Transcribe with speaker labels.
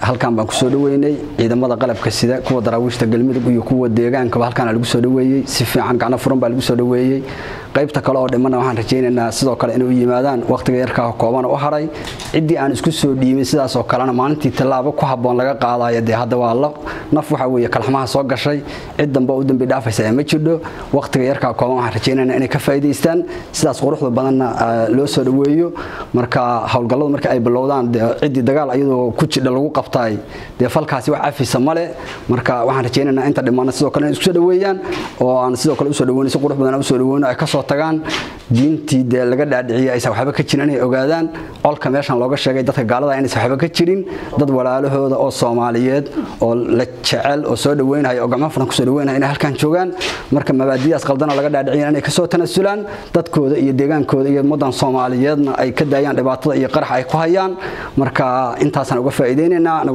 Speaker 1: halkan baan kusoo dhaweynay ciidamada qalabka sida kuwa daraawiishta galmudug iyo kuwa deegaankaba halkaan lagu soo dhaweeyey si fiican gacno furan baa lagu soo dhaweeyey qaybta kale oo dhimana waxaan rajaynaynaa sidoo kale inay u yimaadaan wakhtiga yarkaa koobana u haray ciddii aan isku soo dhiibin sidaasoo kalena maalintii tallaabo ku habboon laga qaadayo dee hadda waa la naf waxa weeye kalxamaha soo gashay cid dambe u dambi dhaafaysa ee ma jirdho wakhtiga yarkaa kooban waxaan rajaynaynaa inay ka faa'iidaystaan sidaas quruxda badanna loo soo dhaweeyo marka howlgalladu marka ay bilowdaan dee ciddii dagaal iyadoo ku jidha lagu qabtaay dee falkaasi wax cafisa male marka waxaan rajaynaynaa inta dhimana sidoo kale inay isku soo dhaweeyaan oo aan sidoo kale usoo dhaweyno si qurux badan usoo dhaweyno ay ka soo tagaan diintii dee laga dhaadhiciyay aysan waxba ka jirin inay ogaadaan colka meeshan looga sheegay dadka gaalada inaysan waxba ka jirin dad walaalahooda oo soomaaliyeed oo la jecel oo soo dhaweynaya oo gacmo furan kusoo dhaweynaya inay halkan joogaan marka mabaadidaas qaldana laga dhaadhiciyan inay kasoo tanasulaan dadkooda iyo deegaankooda iyo ummadan soomaaliyeedna ay ka daayaan dhibaatada iyo qaraxa ay ku hayaan marka intaasaan uga faa'iideynaynaa